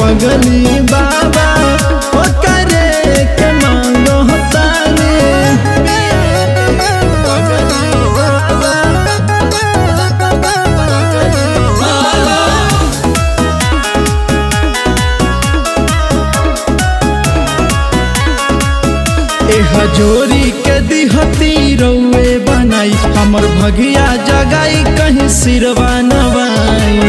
पगली बाबा ओ करे के मांगो तानी पगली बाबा ए हजोरी के दिहती रउए बनाई हमर भगिया जगाई कहीं सिरवा नवाई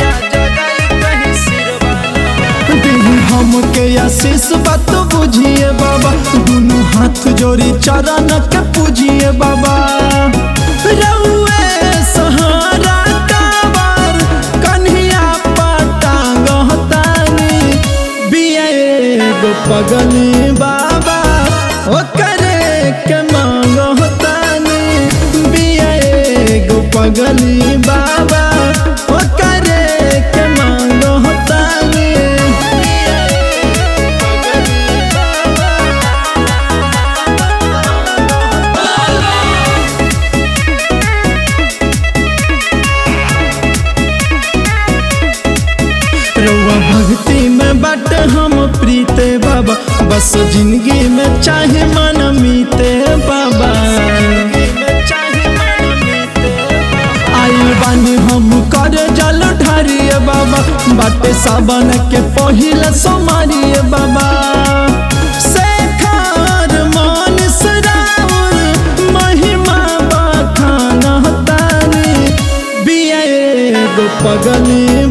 दिही हमके आशीष बात बुझिए बाबा दुनू हाथ जोड़ी चरण के पूजिए बाबा रउए सहारा कावर कन्हिया पटांग तानी बिया एगो पगली बाबा ओ करे के मांग तानी बिया एगो पगली बाबा ओ करे के मांग तानी बिया एगो पगली बाबा रउआ भक्ति में बट हम प्रीते बाबा बस जिंदगी में चाहे मन मीते बाबा आइल बानी हम कर जल ढारिए बाबा बाटे सावन के पहिल सोमारिए बाबा शेखर मन सराउर महिमा बखाना तानी बिया एगो पगली